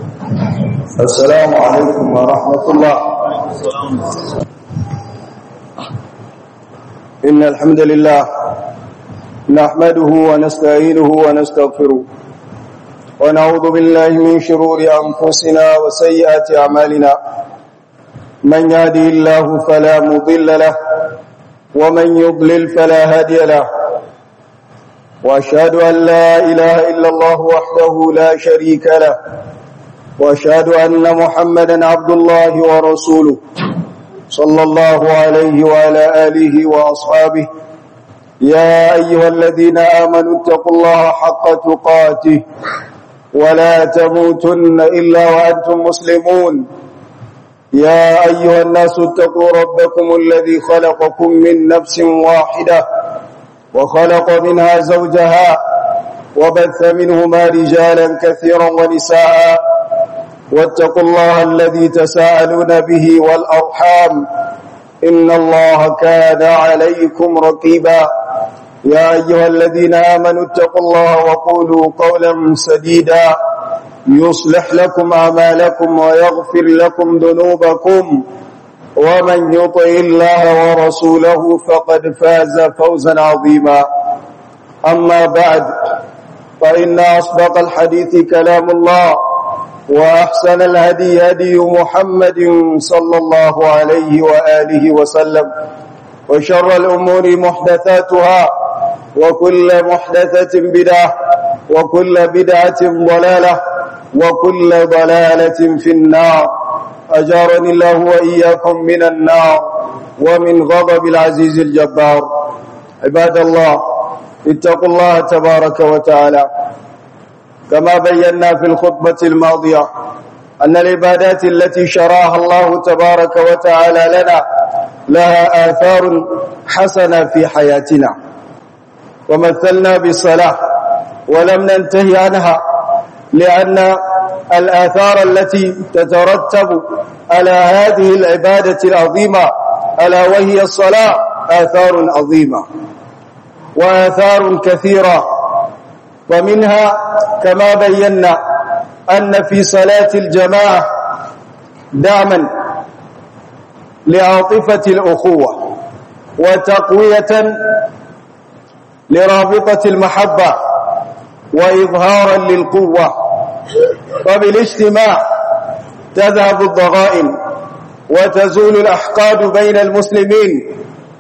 السلام عليكم ورحمة الله إن الحمد لله نحمده ونستعينه ونستغفره ونعوذ بالله من شرور أنفسنا وسيئات أعمالنا من يهده الله فلا مضل له ومن يضلل فلا هادي له وأشهد أن لا إله إلا الله وحده لا شريك له وأشهد أن محمدا عبد الله ورسوله صلى الله عليه وعلى آله وأصحابه يا أيها الذين آمنوا اتقوا الله حق تقاته ولا تموتن إلا وأنتم مسلمون يا أيها الناس اتقوا ربكم الذي خلقكم من نفس واحدة وخلق منها زوجها وبث منهما رجالا كثيرا ونساء واتقوا الله الذي تساءلون به والأرحام إن الله كان عليكم رقيبا يا أيها الذين آمنوا اتقوا الله وقولوا قولا سديدا يصلح لكم أعمالكم ويغفر لكم ذنوبكم ومن يطع الله ورسوله فقد فاز فوزا عظيما أما بعد فإن أصدق الحديث كلام الله وأحسن الهدي هدي محمد صلى الله عليه وآله وسلم وشر الأمور محدثاتها وكل محدثة بدعة وكل بدعة ضلالة وكل ضلالة في النار أجارني الله وإياكم من النار ومن غضب العزيز الجبار عباد الله اتقوا الله تبارك وتعالى كما بينا في الخطبة الماضية أن العبادات التي شراها الله تبارك وتعالى لنا لها آثار حسنة في حياتنا ومثلنا بالصلاة ولم ننتهي عنها لأن الآثار التي تترتب على هذه العبادة العظيمة ألا وهي الصلاة آثار عظيمة وآثار كثيرة ومنها كما بينا أن في صلاة الجماعة دعما لعاطفة الأخوة وتقوية لرابطة المحبة وإظهارا للقوة وبالاجتماع تذهب الضغائن وتزول الأحقاد بين المسلمين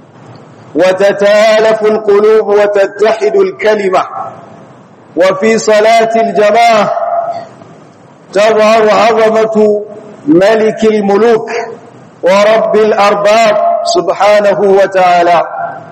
وتتالف القلوب وتتحد الكلمة وفي صلاة الجماعة تظهر عظمة ملك الملوك ورب الأرباب سبحانه وتعالى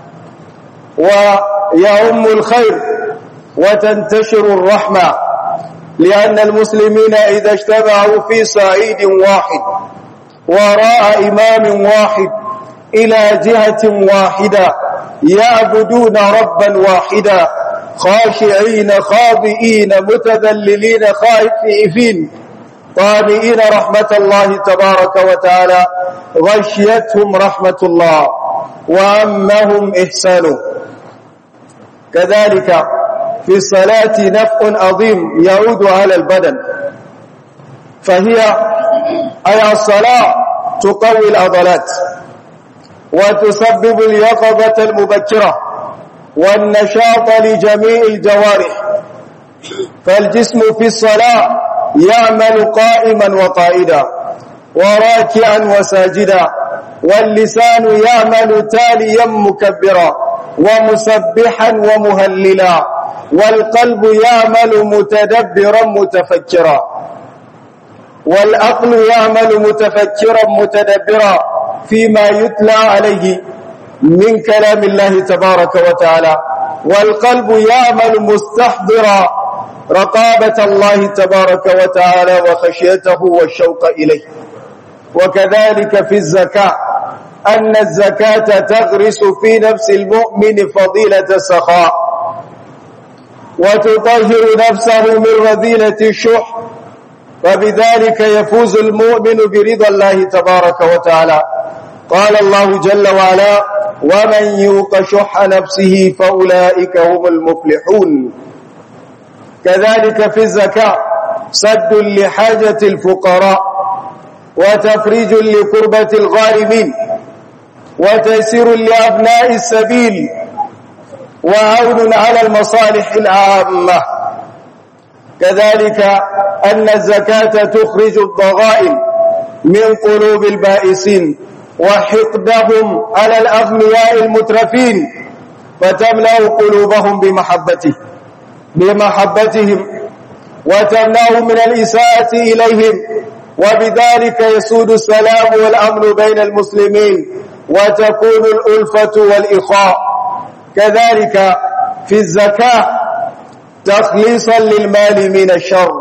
ويعم الخير وتنتشر الرحمة لأن المسلمين إذا اجتمعوا في صعيد واحد وراء إمام واحد إلى جهة واحدة يعبدون ربا واحدا خاشعين خاضئين متذللين خائفين طامئين رحمة الله تبارك وتعالى غشيتهم رحمة الله وعمهم إحسانه كذلك في الصلاة نفع عظيم يعود على البدن فهي أي الصلاة تقوي العضلات وتسبب اليقظة المبكرة والنشاط لجميع الجوارح فالجسم في الصلاة يعمل قائما وقائدا وراكعا وساجدا واللسان يعمل تاليا مكبرا ومسبحا ومهللا والقلب يعمل متدبرا متفكرا والعقل يعمل متفكرا متدبرا فيما يتلى عليه من كلام الله تبارك وتعالى والقلب يعمل مستحضرا رقابة الله تبارك وتعالى وخشيته والشوق إليه وكذلك في الزكاة أن الزكاة تغرس في نفس المؤمن فضيلة السخاء وتطهر نفسه من رذيلة الشح وبذلك يفوز المؤمن برضا الله تبارك وتعالى قال الله جل وعلا ومن يوق شح نفسه فأولئك هم المفلحون كذلك في الزكاة سد لحاجة الفقراء وتفريج لكربة الغارمين وتيسير لأبناء السبيل وعون على المصالح العامة كذلك أن الزكاة تخرج الضغائن من قلوب البائسين وحقدهم على الأغنياء المترفين فتملأ قلوبهم بمحبته بمحبتهم وتمنعهم من الإساءة إليهم وبذلك يسود السلام والأمن بين المسلمين وتكون الألفة والإخاء كذلك في الزكاة تخليصا للمال من الشر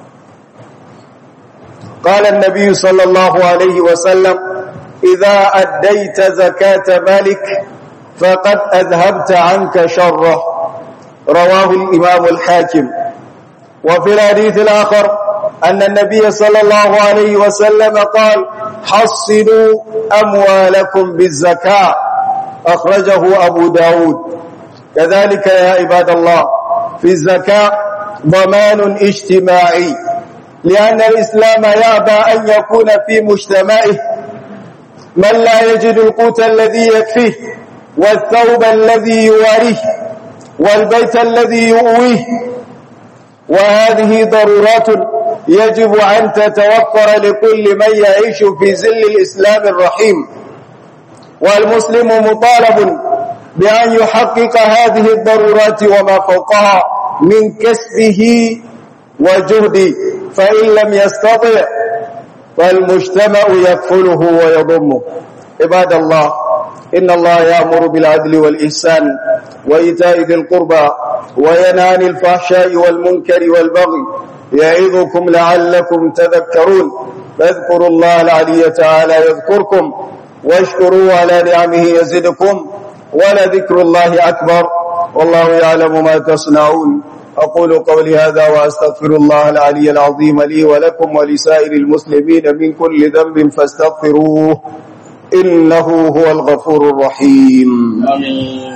قال النبي صلى الله عليه وسلم إذا أديت زكاة مالك فقد أذهبت عنك شره رواه الإمام الحاكم وفي الحديث الآخر أن النبي صلى الله عليه وسلم قال حصنوا أموالكم بالزكاة أخرجه أبو داود كذلك يا عباد الله في الزكاة ضمان اجتماعي لأن الإسلام يأبى أن يكون في مجتمعه من لا يجد القوت الذي يكفيه والثوب الذي يواريه والبيت الذي يؤويه وهذه ضرورات يجب أن تتوفر لكل من يعيش في زل الإسلام الرحيم والمسلم مطالب بأن يحقق هذه الضرورات وما فوقها من كسبه وجهده فإن لم يستطع فالمجتمع يكفله ويضمه عباد الله إن الله يأمر بالعدل والإحسان وإيتاء ذي القربى وينهى عن الفحشاء والمنكر والبغي يعظكم لعلكم تذكرون فاذكروا الله العلي تعالى يذكركم واشكروا على نعمه يزدكم ولذكر الله أكبر والله يعلم ما تصنعون أقول قولي هذا وأستغفر الله العلي العظيم لي ولكم ولسائر المسلمين من كل ذنب فاستغفروه إنه هو الغفور الرحيم آمين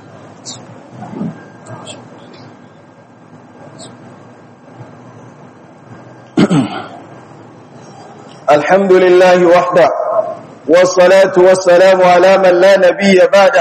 الحمد لله وحده والصلاة والسلام على من لا نبي بعده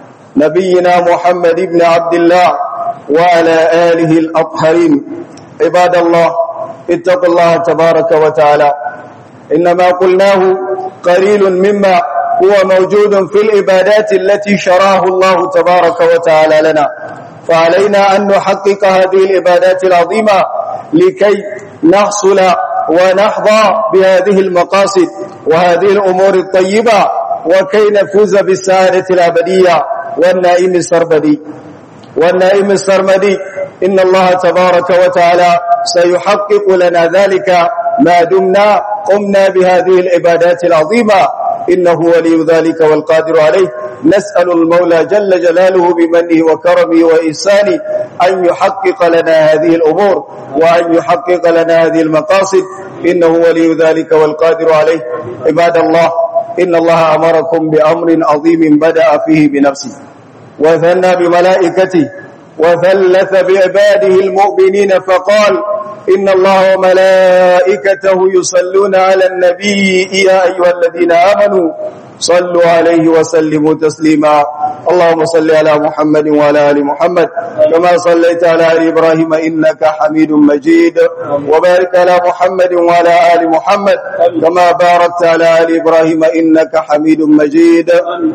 نبينا محمد بن عبد الله وعلى آله الأطهرين عباد الله اتقوا الله تبارك وتعالى إنما قلناه قليل مما هو موجود في العبادات التي شراه الله تبارك وتعالى لنا فعلينا أن نحقق هذه العبادات العظيمة لكي نحصل ونحظى بهذه المقاصد وهذه الأمور الطيبة وكي نفوز بالسعادة الأبدية والنائم السربدي والنائم السرمدي إن الله تبارك وتعالى سيحقق لنا ذلك ما دمنا قمنا بهذه العبادات العظيمة إنه ولي ذلك والقادر عليه نسأل المولى جل جلاله بمنه وكرمه وإحسانه أن يحقق لنا هذه الأمور وأن يحقق لنا هذه المقاصد إنه ولي ذلك والقادر عليه عباد الله إن الله أمركم بأمر عظيم بدأ فيه بنفسه وثنى بملائكته وثلث بعباده المؤمنين فقال إن الله وملائكته يصلون على النبي يا أيها الذين آمنوا صلوا عليه وسلموا تسليما اللهم صل على محمد وعلى آل محمد كما صليت على آل إبراهيم إنك حميد مجيد وبارك على محمد وعلى آل محمد كما باركت على آل إبراهيم إنك حميد مجيد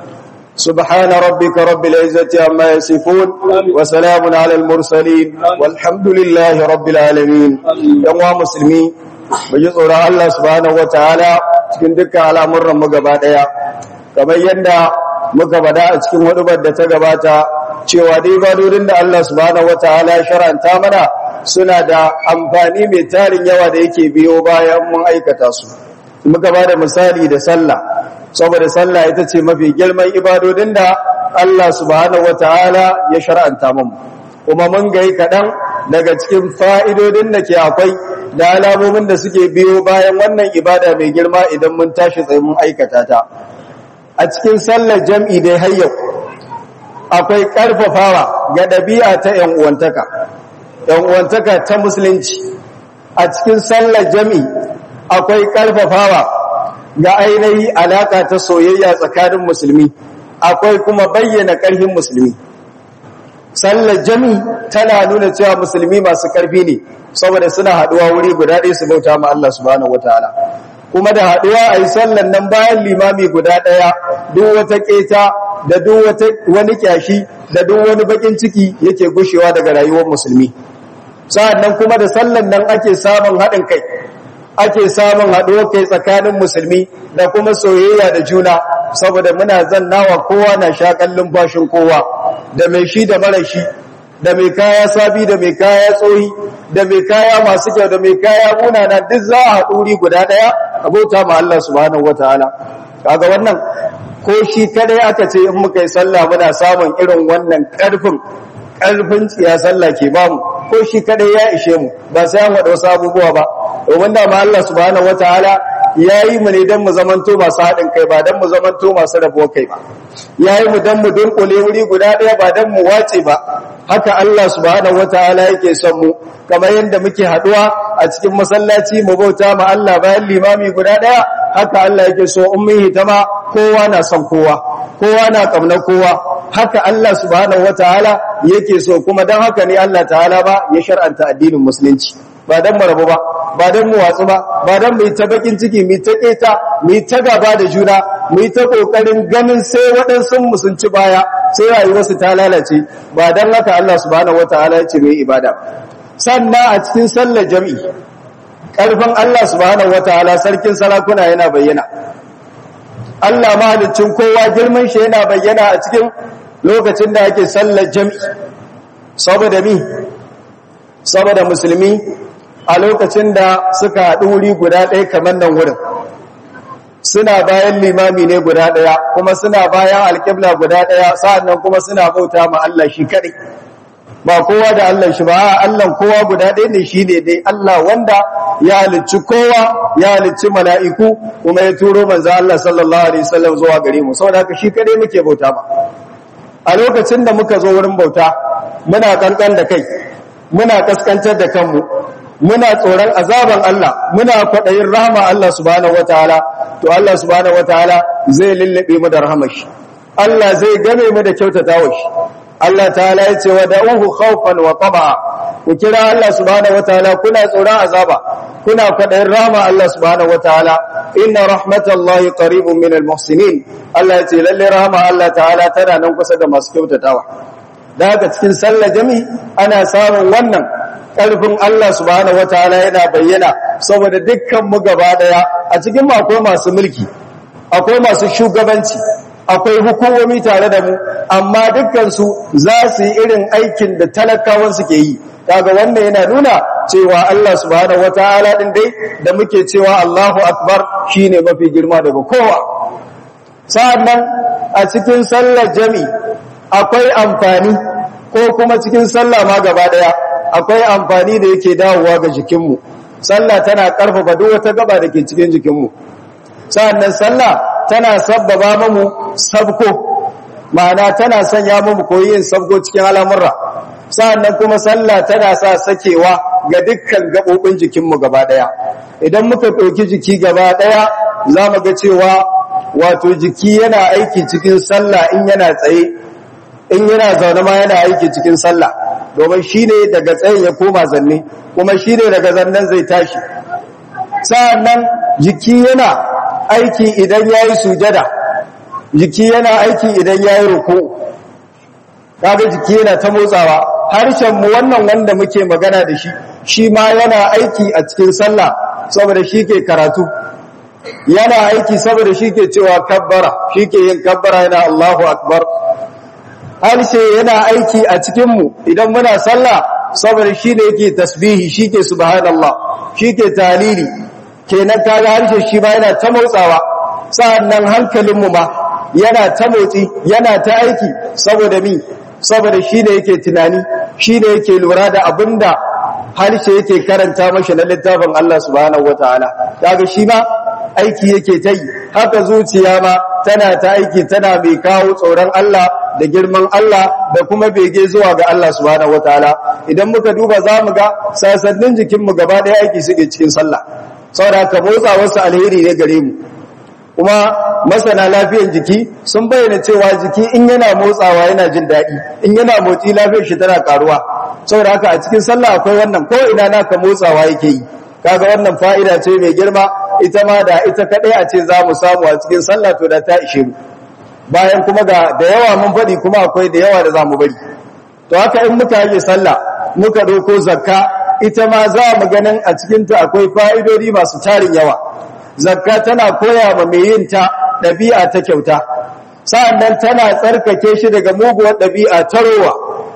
سبحان ربك رب العزة عما يصفون وسلام على المرسلين والحمد لله رب العالمين يوم مسلمين baji tsoron Allah subhanahu wataala cikin dukkan al'amuran mu gaba daya kamar yadda muka bada a cikin wadubar da ta gabata cewa dai badodin da Allah subhanahu wataala ya shar'anta mana suna da amfani mai tarin yawa da yake biyo bayan mun aikata su muka bada misali da sallah saboda sallah ita ce mafi girman ibadodin da Allah subhanahu wataala ya shar'anta mu kuma mun ga kaɗan daga cikin fa'idodin da ke akwai da alamomin da suke biyo bayan wannan ibada mai girma idan mun tashi tsaye mun aikata ta a cikin sallar jam'i dai har yau akwai ƙarfafawa ga ɗabi'a ta ‘yan uwantaka ‘yan uwantaka ta musulunci a cikin sallar jami akwai karfafawa ga ainihi alaka ta soyayya tsakanin musulmi akwai kuma bayyana karfin musulmi sallar jami tana nuna cewa musulmi masu karfi ne saboda suna haduwa wuri guda ɗaya su bauta ma Allah subhanahu wataala kuma da haduwa a yi sallan nan bayan limami guda ɗaya duk wata keta da duk wata wani kyashi da duk wani bakin ciki yake gushewa daga rayuwar musulmi sa'annan kuma da sallan nan ake samun haɗin kai ake samun haɗuwar kai tsakanin musulmi da kuma soyayya da juna saboda muna zannawa kowa na shakan lumfashin kowa da mai shi da mara shi da mai kaya sabi da mai kaya tsohi da mai kaya masu kyau da mai kaya munana duk za a haɗuri guda ɗaya a bauta ma Allah subhanahu wataala kaga wannan ko shi kadai aka ce in muka yi sallah muna samun irin wannan ƙarfin ƙarfin tsiya sallah ke bamu ko shi kadai ya ishe mu ba sai an wada wasu abubuwa ba domin da ma Allah subhanahu wataala yayi mu ne dan mu zamanto masu haɗin kai ba dan mu zamanto masu rabuwa kai ba yayi mu dan mu dunkule wuri guda ɗaya ba dan mu wace ba haka Allah subhanahu wataala yake son mu kamar yadda muke haduwa a cikin masallaci mu bauta ma Allah bayan limami guda ɗaya haka Allah yake so ummihi tama kowa na son kowa kowa na kamnar kowa haka Allah subhanahu wataala yake so kuma dan haka ne Allah ta'ala ba ya shar'anta addinin musulunci ba dan mu rabu ba ba dan mu watsu ba ba dan mu yi ta bakin ciki mu ta keta mu ta gaba da juna mu yi ta kokarin ganin sai waɗansu mu sun ci baya sai rayuwarsu ta lalace ba dan haka Allah subhanahu wataala ya ce mu yi ibada sannan a cikin sallar jami'i ƙarfin Allah subhanahu wataala sarkin sarakuna yana bayyana Allah mahaliccin kowa girman shi yana bayyana a cikin lokacin da ake sallar jami'i saboda mi saboda musulmi a lokacin da suka haɗu wuri guda ɗaya kamar nan wurin suna bayan limami ne guda ɗaya kuma suna bayan alƙibla guda ɗaya sa'annan kuma suna bauta ma Allah shi kaɗai ba kowa da Allah shi ba Allah kowa guda ɗaya ne shi ne dai Allah wanda ya halicci kowa ya halicci mala'iku kuma ya turo manzo Allah sallallahu alaihi wasallam zuwa gare mu saboda haka shi kaɗai muke bauta ba a lokacin da muka zo wurin bauta muna kankan da kai muna kaskantar da kanmu muna tsoron azaban Allah muna kwaɗayin rahama Allah subhanahu wataala to Allah subhanahu wataala zai lullube mu da rahamar shi Allah zai game mu da kyautatawa shi Allah ta'ala ya ce wa da'uhu khawfan wa tama'a ku kira Allah subhanahu wataala kuna tsoron azaba kuna kwaɗayin rahama Allah subhanahu wataala inna rahmatallahi qaribun minal muhsinin Allah ya ce lalle rahama Allah ta'ala tana nan kusa da masu kyautatawa da haka cikin sallar jami ana samun wannan ƙarfin Allah subhanahu wataala yana bayyana saboda dukkan mu gaba daya a cikin mu akwai masu mulki akwai masu shugabanci akwai hukumomi tare da mu amma dukkan su za su yi irin aikin da talakawan suke yi kaga wannan yana nuna cewa Allah subhanahu wataala din dai da muke cewa Allahu akbar shine mafi girma daga kowa sa'annan a cikin sallar jami akwai amfani ko kuma cikin sallah ma gaba daya akwai amfani da yake dawowa ga jikinmu sallah tana karfafa duk wata gaba da ke cikin jikinmu sa'annan sallah tana sabbaba mamu sabko ma'ana tana sanya mamu koyi yin sabko cikin al'amurra sa'annan kuma sallah tana sa sakewa ga dukkan gabobin jikinmu gaba daya idan muka ɗauki jiki gaba daya za mu ga cewa wato jiki yana aiki cikin sallah in yana tsaye in yana zaune ma yana aiki cikin sallah domin shi ne daga tsayin ya koma zanne kuma shi ne daga zannen zai tashi sa'annan jiki yana aiki idan ya yi sujada jiki yana aiki idan ya yi ruku kaga jiki yana ta motsawa harshenmu wannan wanda muke magana da shi shi ma yana aiki a cikin sallah saboda shi ke karatu yana aiki saboda shi ke cewa kabbara shi ke yin kabbara yana Allahu akbar harshe yana aiki a cikinmu idan muna sallah saboda shi ne yake tasbihi shi ke subhanallah shi ke talili kenan kaga harshe shi ba yana ta motsawa sa'annan hankalinmu ma yana ta motsi yana ta aiki saboda mi saboda shi ne yake tunani shi ne yake lura da abinda harshe yake karanta mashi na littafin Allah subhanahu wataala kaga shi ma aiki yake ta yi haka zuciya ma tana ta aiki tana mai kawo tsoron Allah da girman Allah da kuma bege zuwa ga Allah subhanahu wataala idan muka duba zamu ga sasannin jikin mu gaba daya aiki suke cikin sallah saboda haka motsa wasu alheri ne gare mu kuma masana lafiyan jiki sun bayyana cewa jiki in yana motsawa yana jin daɗi in yana motsi lafiyar shi tana karuwa saboda haka a cikin sallah akwai wannan ko ina naka motsawa yake yi kaga wannan fa'ida ce mai girma ita ma da ita kadai a ce za mu samu a cikin sallah to da ta ishe mu bayan kuma ga da yawa mun faɗi kuma akwai da yawa da za mu bari to haka in muka yi sallah muka doko zakka ita ma za mu ganin a cikinta akwai fa'idodi masu tarin yawa zakka tana koya ma mai yin ta ɗabi'a ta kyauta sa'annan tana tsarkake shi daga muguwar ɗabi'a ta rowa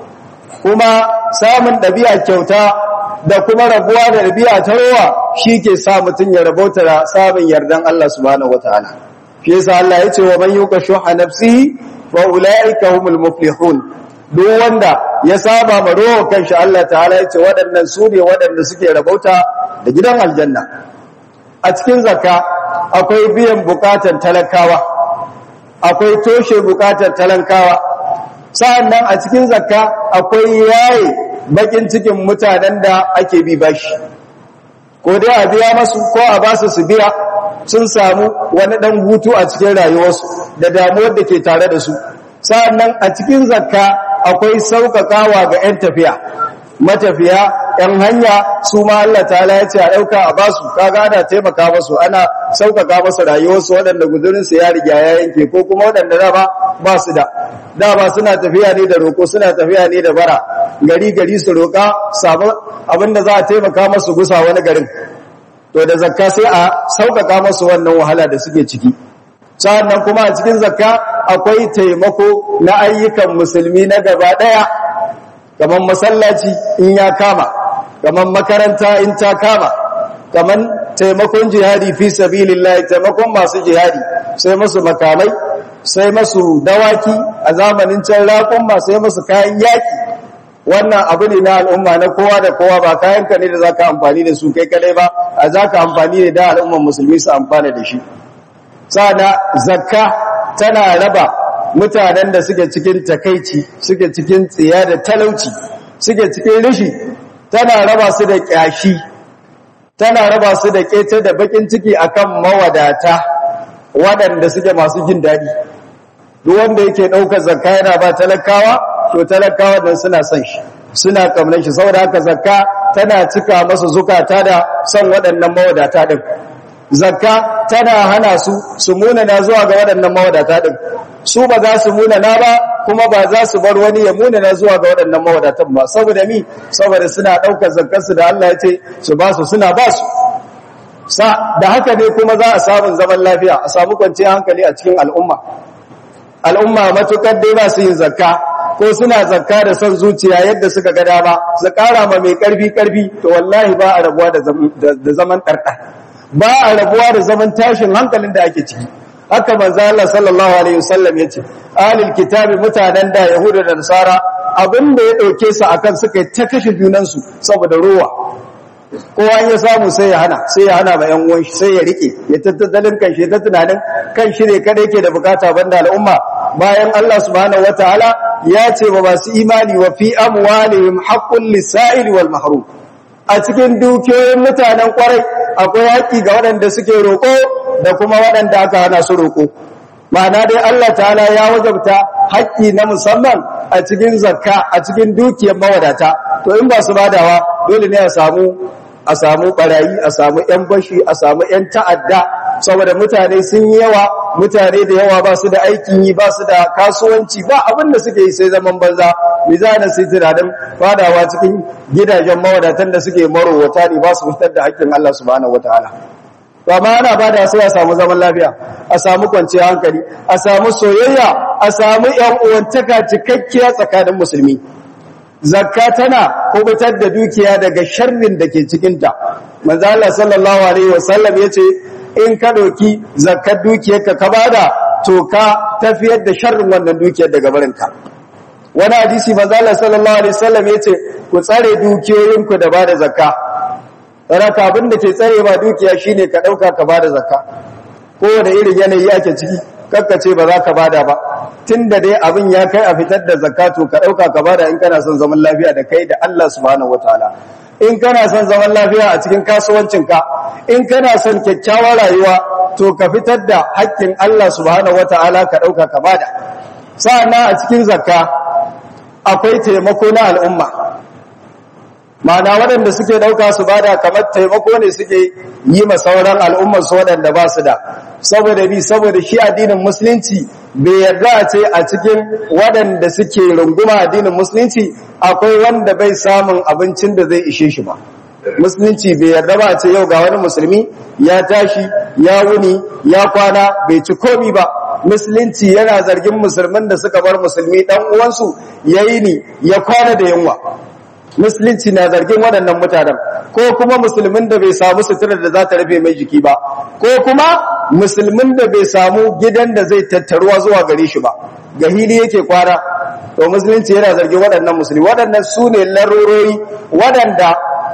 kuma samun ɗabi'a kyauta da kuma rabuwa da ɗabi'a ta rowa shi ke sa mutum ya rabauta da samun yardan Allah subhanahu wataala shi yasa Allah ya ce wa man yuqa shuha nafsihi fa ulaika humul muflihun duk wanda ya saba ma rowa kanshi Allah ta'ala ya ce waɗannan su ne waɗanda suke rabauta da gidan aljanna a cikin zakka akwai biyan bukatan talakawa akwai toshe bukatan talakawa sa'annan a cikin zakka akwai yaye bakin cikin mutanen da ake bi bashi ko dai a biya masu ko a basu su biya sun samu wani dan hutu a cikin rayuwarsu da damuwar da ke tare da su sa'annan a cikin zakka akwai sauƙaƙawa ga 'yan tafiya matafiya 'yan hanya su ma Allah ta'ala ya ce a ɗauka a basu kaga ana taimaka masu ana sauƙaƙa masu rayuwarsu waɗanda guzurinsu ya riga ya yanke ko kuma waɗanda dama ba su da dama suna tafiya ne da roƙo suna tafiya ne da bara gari gari su roƙa samu abinda za a taimaka masu gusa wani garin to da zakka sai a sauƙaƙa masu wannan wahala da suke ciki sa'annan kuma a cikin zakka akwai taimako na ayyukan musulmi na gaba ɗaya kamar masallaci in ya kama kamar makaranta in ta kama kamar taimakon jihadi fi sabilillah taimakon masu jihadi sai masu makamai sai masu dawaki a zamanin can raƙon sai masu kayan yaki wannan abu ne na al'umma na kowa da kowa ba kayan ka ne da zaka amfani da su kai kadai ba a zaka amfani ne da al'umman musulmi su amfana da shi sana zakka tana raba mutanen da suke cikin takaici suke cikin tsiya da talauci suke cikin rishi tana raba su da kyashi tana raba su da kece da bakin ciki akan mawadata waɗanda suke masu jin daɗi duk wanda yake ɗaukar zakka yana ba talakawa to talakawa dan suna son shi suna kamnar shi saboda haka zakka tana cika masa zukata da son waɗannan mawadata din zakka tana hana su su munana zuwa ga waɗannan mawadata din su ba za su munana ba kuma ba za su bar wani ya munana zuwa ga waɗannan mawadatan ba saboda mi saboda suna ɗaukar zakkarsu da Allah ya ce su ba su suna ba su sa da haka ne kuma za a samu zaman lafiya a samu kwanciyar hankali a cikin al'umma al'umma matukar dai ba su yin zakka ko suna zakka da son zuciya yadda suka ga dama su kara ma mai karfi karfi to wallahi ba a rabuwa da zaman ɗarɗar ba a rabuwa da zaman tashin hankalin da ake ciki haka manzo Allah sallallahu alaihi wasallam yace ahlul kitabi mutanen da yahuda da nasara abinda ya dauke su akan suka ta kashe junan su saboda ruwa kowa ya samu sai ya hana sai ya hana ma yan uwan shi sai ya rike ya tattalin kan shi ta tunanin kan shi ne kada yake da bukata banda al'umma bayan Allah subhanahu wataala ya ce ba masu imani wa fi amwalihim haqqul lisa'il wal mahrum a cikin dukiyoyin mutanen kwarai akwai haƙi ga waɗanda suke roƙo da kuma waɗanda aka hana su roƙo ma'ana dai Allah ta'ala ya wajabta haƙi na musamman a cikin zakka a cikin dukiyar mawadata to in ba su badawa dole ne a samu a samu barayi a samu yan bashi a samu yan ta'adda saboda mutane sun yi yawa mutane da yawa ba su da aikin yi ba su da kasuwanci ba abin da suke yi sai zaman banza mizanin sai tunanin fadawa cikin gidajen mawadatan da suke marowata ne ba su fitar da haƙƙin Allah subhanahu wataala to amma ana bada sai a samu zaman lafiya a samu kwanciyar hankali a samu soyayya a samu yan uwantaka cikakkiya tsakanin musulmi zakka tana kubutar da dukiya daga sharrin da ke cikinta manzo Allah sallallahu alaihi wasallam yace in ka doki zakkar dukiyarka ka bada to ka tafiyar da sharrin wannan dukiyar daga barinka wani hadisi manzo Allah sallallahu alaihi wasallam yace ku tsare dukiyoyinku da bada zakka raka abin da ke tsare ba dukiya shine ka dauka ka bada zakka kowane irin yanayi ake ciki kakkace ba za ka bada ba tunda dai abin ya kai a fitar da zakatu ka dauka ka bada in kana son zaman lafiya da kai da Allah subhanahu wataala in kana son zaman lafiya a cikin kasuwancinka in kana son kyakkyawar rayuwa to ka fitar da haƙƙin Allah subhanahu wataala ka dauka ka bada sa'annan a cikin zakka akwai taimako na al'umma ma'ana waɗanda suke ɗauka su bada kamar taimako ne suke yi ma sauran al'ummar su waɗanda ba su da saboda bi saboda shi addinin musulunci bai yarda a ce a cikin waɗanda suke runguma addinin musulunci akwai wanda bai samun abincin da zai ishe shi ba musulunci bai yarda ba a ce yau ga wani musulmi ya tashi ya wuni ya kwana bai ci komi ba musulunci yana zargin musulmin da suka bar musulmi dan uwansu yayi ni ya kwana da yunwa musulunci na zargin waɗannan mutanen ko kuma musulmin da bai samu suturar da za ta rufe mai jiki ba ko kuma musulmin da bai samu gidan da zai tattaruwa zuwa gare shi ba ga hili yake kwana to musulunci yana zargin waɗannan musulmi waɗannan su ne larurori waɗanda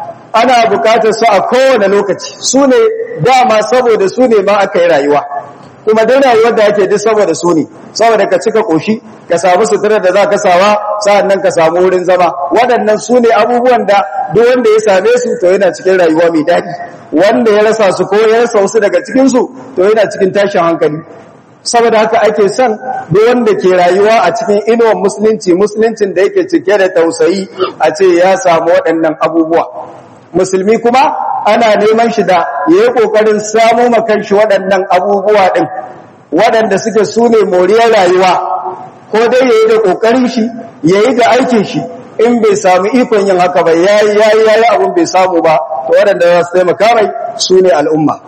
ana bukatar su a kowane lokaci su ne dama saboda su ne ma aka yi rayuwa kuma duk rayuwar da ake duk saboda su ne saboda ka cika koshi ka samu suturar da za ka sawa sa'annan ka samu wurin zama waɗannan su ne abubuwan da duk wanda ya same su to yana cikin rayuwa mai daɗi wanda ya rasa su ko ya rasa wasu daga cikin su to yana cikin tashin hankali saboda haka ake son duk wanda ke rayuwa a cikin inuwar musulunci musuluncin da yake cike da tausayi a ce ya samu waɗannan abubuwa musulmi kuma ana neman shi da ya yi ƙoƙarin samu makanshi waɗannan abubuwa ɗin waɗanda suke su ne moriyar rayuwa ko dai ya yi da ƙoƙarin shi ya yi da aikin shi in bai samu ikon yin haka ba ya yi ya yi ya yi abin bai samu ba to waɗanda za su taimaka mai su ne al'umma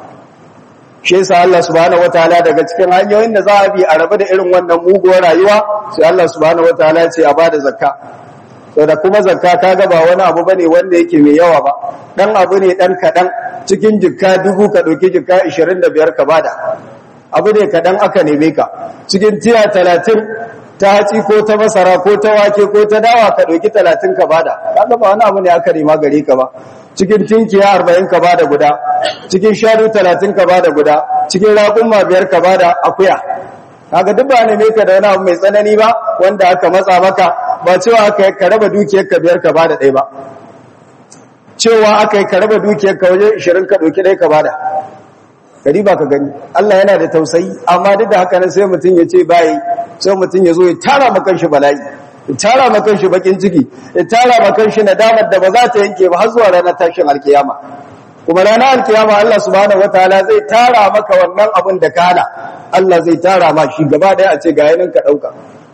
shi yasa Allah subhanahu wataala daga cikin hanyoyin da za a bi a rabu da irin wannan muguwar rayuwa sai Allah subhanahu wataala ya ce a bada zakka to da kuma zakka kaga ba wani abu bane wanda yake mai yawa ba dan abu ne dan kadan cikin jikka dubu ka dauki jikka 25 ka bada abu ne kadan aka neme ka cikin tiya 30 ta haci ko ta masara ko ta wake ko ta dawa ka dauki 30 ka bada kaga ba wani abu ne aka nema gare ka ba cikin tinkiya 40 ka bada guda cikin shanu 30 ka bada guda cikin raƙumma biyar ka bada akuya kaga duk ba ne ka da wani abu mai tsanani ba wanda aka matsa maka ba cewa aka yi ka raba dukiyarka biyar ka bada ɗaya ba cewa aka yi ka raba dukiyarka waje 20 ka ɗauki ɗaya ka bada gari ba ka gani Allah yana da tausayi amma duk da haka nan sai mutum ya ce bayi sai mutum ya zo ya tara makan shi bala'i ya tara makan shi bakin ciki ya tara makan shi nadamar da ba za ta yanke ba har zuwa ranar tashin alkiyama kuma ranar alkiyama Allah subhanahu wataala zai tara maka wannan abin da ka hana Allah zai tara ma shi gaba daya a ce ga yanin ka dauka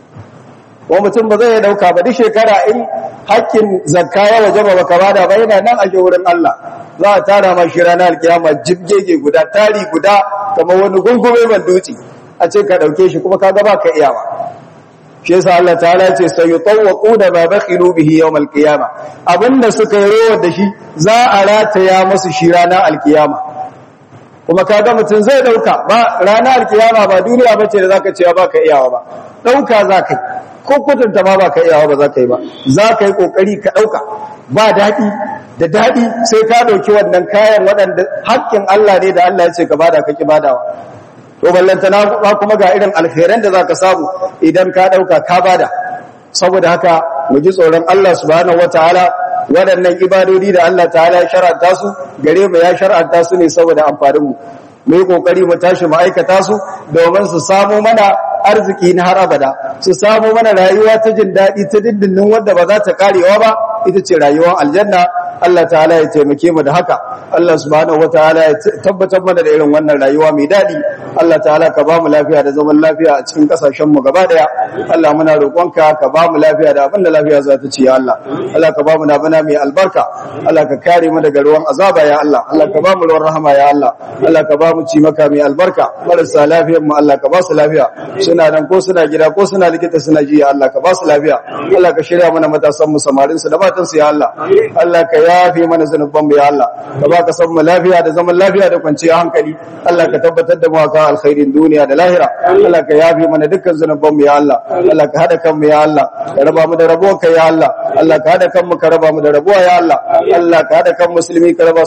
ko mutum ba zai dauka ba duk shekara in hakkin zakka ya wajaba baka bada ba yana nan a wurin Allah za a tara ma shi ranar alkiyama jibgege guda tari guda kamar wani gungume ban dutse a ce ka dauke shi kuma kaga ba ka iyawa shi yasa Allah ta'ala ce sayutawquna ma bakhilu bihi yawm alqiyama abinda suka yi rowar da shi za a rataya musu shi ranar alkiyama kuma kaga mutum zai dauka ba ranar alkiyama ba duniya bace da zaka cewa baka iyawa ba dauka zaka yi ko kutunta ma baka iyawa ba zaka yi ba zaka yi kokari ka dauka ba dadi da dadi sai ka dauki wannan kayan waɗanda haƙƙin Allah ne da Allah ya ce ka bada ka ki badawa to ballantana ba kuma ga irin alkhairan da zaka samu idan ka dauka ka bada saboda haka mu ji tsoron Allah subhanahu wataala waɗannan ibadodi da Allah ta'ala ya shar'anta su gare mu ya shar'anta su ne saboda amfanin mu mu yi kokari mu tashi mu aikata su domin su samu mana arziki na har abada su samu mana rayuwa ta jin daɗi ta dindindin wanda ba za ta karewa ba ita ce rayuwar aljanna Allah ta'ala ya taimake mu da haka Allah subhanahu wataala ya tabbatar mana da irin wannan rayuwa mai daɗi Allah ta'ala ka ba mu lafiya da zaman lafiya a cikin kasashen mu gaba daya Allah muna roƙonka ka ba mu lafiya da abin da lafiya za ta ci ya Allah Allah ka ba mu nabana mai albarka Allah ka kare mu daga ruwan azaba ya Allah Allah ka ba mu ruwan rahama ya Allah Allah ka ba mu ci maka mai albarka marasa lafiyar mu Allah ka ba su lafiya suna nan ko suna gida ko suna likita suna ji ya Allah ka ba su lafiya Allah ka shirya mana matasan mu samarin su da matan su ya Allah Allah ka yafe mana zanuban mu ya Allah ka ba ka san mu lafiya da zaman lafiya da kwanciyar hankali Allah ka tabbatar da mu aka alkhairin duniya da lahira Allah ka yafe mana dukkan zanuban mu ya Allah Allah ka hada kan mu ya Allah ka raba mu da rabuwa ka ya Allah Allah ka hada kan mu ka raba mu da rabuwa ya Allah Allah ka hada kan musulmi ka raba su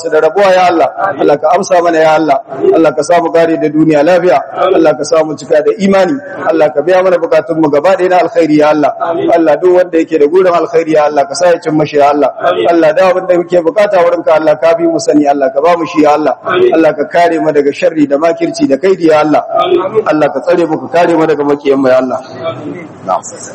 su da rabuwa ya Allah Allah ka amsa mana ya Allah Allah ka samu gare da duniya lafiya Allah ka samu cika da imani Allah ka biya mana bukatun mu gaba ɗaya na alkhairi ya Allah Allah duk wanda yake da gurin alkhairi ya Allah ka sa ya cin mashi ya Allah Allah da abin da muke bukata wurin ka Allah ka bi mu sani Allah ka ba mu shi ya Allah Allah ka kare mu daga sharri da makirci da kaidi ya Allah Allah ka tsare mu ka kare mu daga makiyan mu ya Allah na'am